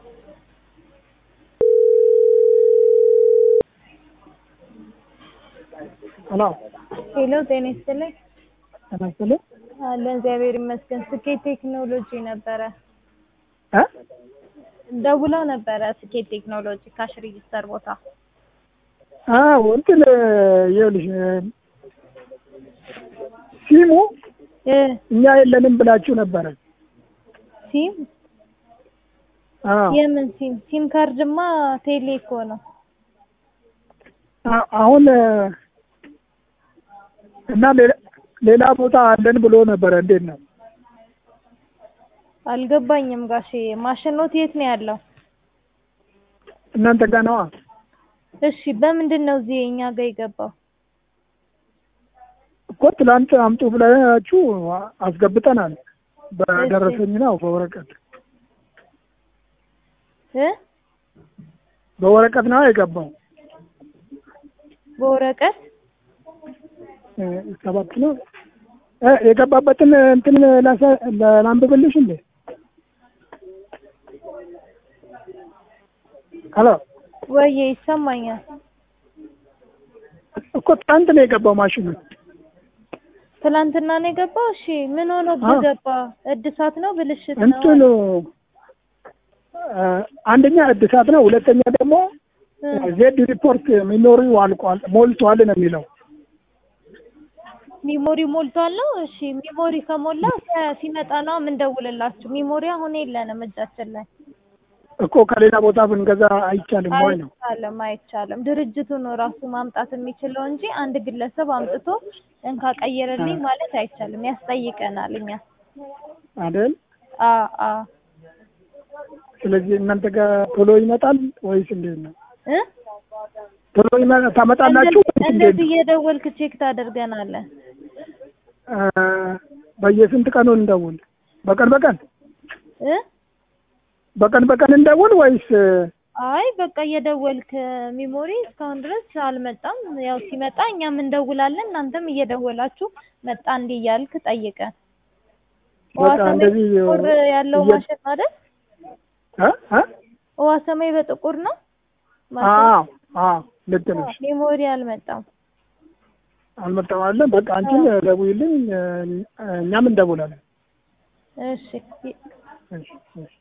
ሄሎ ሄሎ ጤና ይስጥልኝ። ጤና ይስጥልኝ። አለን እግዚአብሔር ይመስገን። ስኬት ቴክኖሎጂ ነበረ እ ደውለው ነበረ። ስኬት ቴክኖሎጂ ካሽ ሬጂስተር ቦታ አዎ እንትን ይኸውልሽ ሲሙ እ እኛ የለንም ብላችሁ ነበረ። ሲም አዎ የምን ሲም? ሲም ካርድማ ቴሌ እኮ ነው። አ- አሁን እና ሌላ ሌላ ቦታ አለን ብሎ ነበረ። እንዴት ነው? አልገባኝም ጋሼ። ማሽኖት የት ነው ያለው? እናንተ ጋር ነዋ። እሺ በምንድን ነው እዚህ እኛ ጋር የገባው? እኮ ትላንት አምጡ ብላችሁ አስገብተናል። በደረሰኝ ነው በወረቀት እ በወረቀት ነው የገባው። በወረቀት እ ሰባት ነው እ የገባበትን እንትን ላሳ- ላንብብልሽ እንዴ? ሄሎ ወዬ ይሰማኛል። እኮ ትናንት ነው የገባው ማሽኑ። ትላንትና ነው የገባው። እሺ ምን ሆኖ አዎ። ገባ? እድሳት ነው ብልሽት ነው? እንትኑ እ አንደኛ እድሳት ነው፣ ሁለተኛ ደግሞ እ ዜድ ሪፖርት ሚሞሪው አልቋል ሞልቷል ነው የሚለው። ሚሞሪ ሞልቷል ነው። እሺ ሚሞሪ ከሞላ ሲ- ሲመጣ ነው የምንደውልላችሁ። ሚሞሪ አሁን የለንም እጃችን ላይ። እኮ ከሌላ ቦታ ብንገዛ አይቻልም ወይ ነው? አይቻልም አይቻልም። ድርጅቱ ነው ራሱ ማምጣት የሚችለው እንጂ አንድ ግለሰብ አምጥቶ እንካ ቀይርልኝ ማለት አይቻልም። ያስጠይቀናል እኛ። አይደል? አ አ ስለዚህ እናንተ ጋር ቶሎ ይመጣል ወይስ እንዴት ነው? እ ቶሎ ይመ- ታመጣላችሁ ወይስ እንዴት እንደዚህ ነው? እየደወልክ ቼክ ታደርገናለህ። እ በየስንት ቀኑ እንደውል? በቀን በቀን እ በቀን በቀን እንደውል ወይስ አይ በቃ እየደወልክ ሚሞሪ እስካሁን ድረስ አልመጣም። ያው ሲመጣ እኛም እንደውላለን፣ እናንተም እየደወላችሁ መጣ እንዲህ እያልክ ጠይቀን። ውሃ በቃ ሰማይ እንደዚህ በጥቁር ያለው እየ- ማሽን አይደል? እ እ ውሃ ሰማይ በጥቁር ነው ማሽን። አዎ አዎ ልክ ነሽ። ሚሞሪ አልመጣም። አልመጣም አለ። በቃ አንቺን ደውይልኝ፣ እ እኛም እንደውላለን። እሺ እሺ እሺ